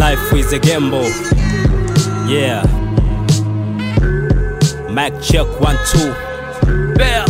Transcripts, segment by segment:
Life is a gamble. Yeah. Mac check one two. Bell.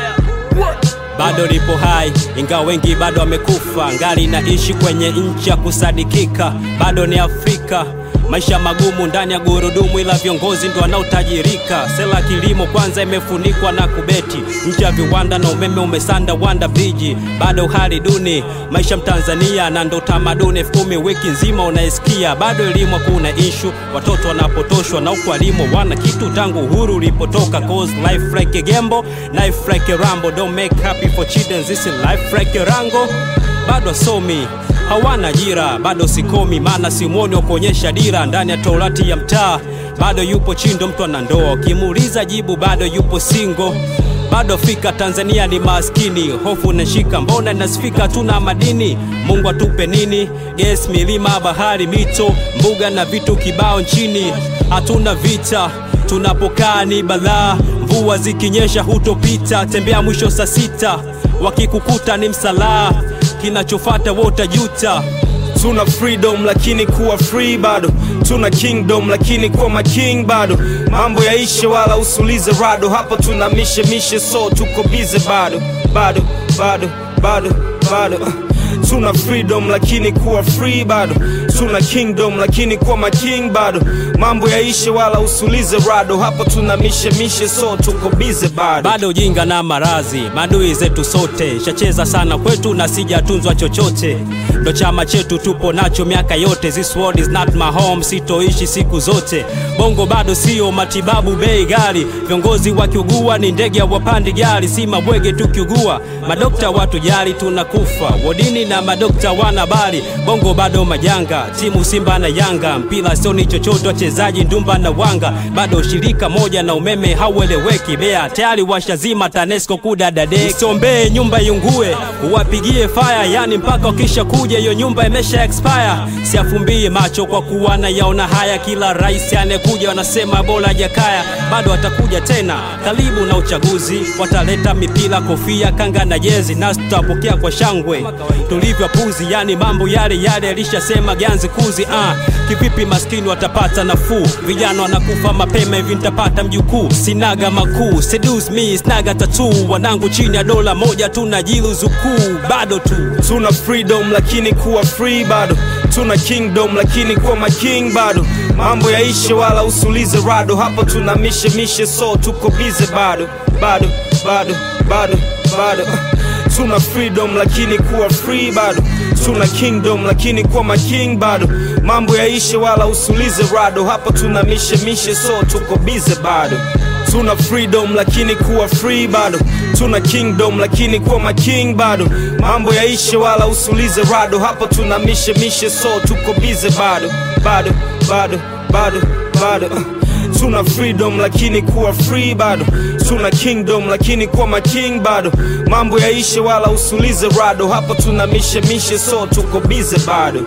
Bado lipo hai ingawa wengi bado wamekufa, ngali naishi kwenye nchi ya kusadikika, bado ni Afrika. Maisha magumu ndani ya gurudumu, ila viongozi ndo wanaotajirika. Sela kilimo kwanza imefunikwa na kubeti, nchi ya viwanda na umeme umesanda wanda viji, bado hali duni maisha Mtanzania na ndo tamaduni elfu kumi wiki nzima unaisikia, bado elimu hakuna ishu, watoto wanapotoshwa na huku walimu wana kitu tangu uhuru ulipotoka. Cause life like a gamble, life like a rambo, don't make happy for children, this is life like a rango. Bado somi hawana ajira, bado sikomi, maana simwoni wa kuonyesha dira ndani ya torati ya mtaa. Bado yupo chindo, mtu ana ndoa, ukimuuliza jibu bado yupo singo bado fika Tanzania ni maskini, hofu nashika, mbona nasifika, tuna madini. Mungu atupe nini? Ges, milima, bahari, mito, mbuga na vitu kibao nchini. Hatuna vita, tunapokaa ni balaa, mvua zikinyesha hutopita, tembea mwisho saa sita, wakikukuta ni msalaa, kinachofata wotajuta. Tuna freedom lakini kuwa free bado, tuna kingdom lakini kuwa making bado. Mambo yaishe wala usulize rado, hapa tuna mishe mishe, so tuko bize bado bado bado bado bado. Tuna freedom lakini kuwa free bado, tuna kingdom lakini kuwa making bado. Mambo yaishe wala usulize rado, hapa tuna mishe mishe, so tuko bize bado bado ujinga na marazi madui zetu sote shacheza sana kwetu na sijatunzwa chochote ndo chama chetu tupo nacho miaka yote this world is not my home sitoishi siku zote bongo bado sio matibabu bei gari viongozi wakiugua ni ndege wapandi gari si mabwege tukiugua madokta watu jali tunakufa wodini na madokta wana bali bongo bado majanga timu simba na yanga mpira sio ni chochote wachezaji ndumba na wanga bado shirika moja na umeme haueleweki bea tayari washazima tanesco kudadadeki usiombee nyumba iungue uwapigie fire yani mpaka wakisha kuja hiyo nyumba imesha expire siafumbie macho kwa kuwa na yaona haya kila rais anekuja wanasema bora jakaya bado atakuja tena karibu na uchaguzi wataleta mipira kofia kanga na jezi nasi tutawapokea kwa shangwe tulivyo puzi yani mambo yale yale alishasema ganzi kuzi ah. kivipi maskini watapata nafuu vijana wanakufa mapema hivi nitapata mjukuu sinaga makuu seduce me snaga tatu wanangu chini ya dola moja tunajilu zukuu bado tu tuna freedom lakini kuwa free bado tuna kingdom lakini kuwa making bado mambo yaishe wala usulize rado hapa tuna mishe mishe so tuko bize bado bado bado bado bado tuna freedom lakini kuwa free bado tuna kingdom lakini kuwa making bado mambo yaishe wala usulize rado hapa tuna mishe mishe so tuko bize bado tuna freedom lakini kuwa free bado tuna kingdom lakini kuwa making bado mambo yaishe wala usulize rado hapa tuna mishe mishe so tuko bize bado bado bado bado bado tuna freedom lakini kuwa free bado tuna kingdom lakini kuwa making bado mambo yaishe wala usulize rado hapa tuna mishe mishe so tuko bize bado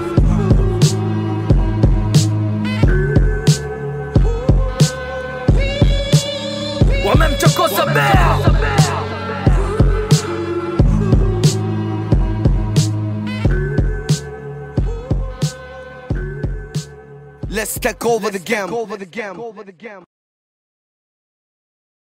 wamemchokoza bea Let's take over the game.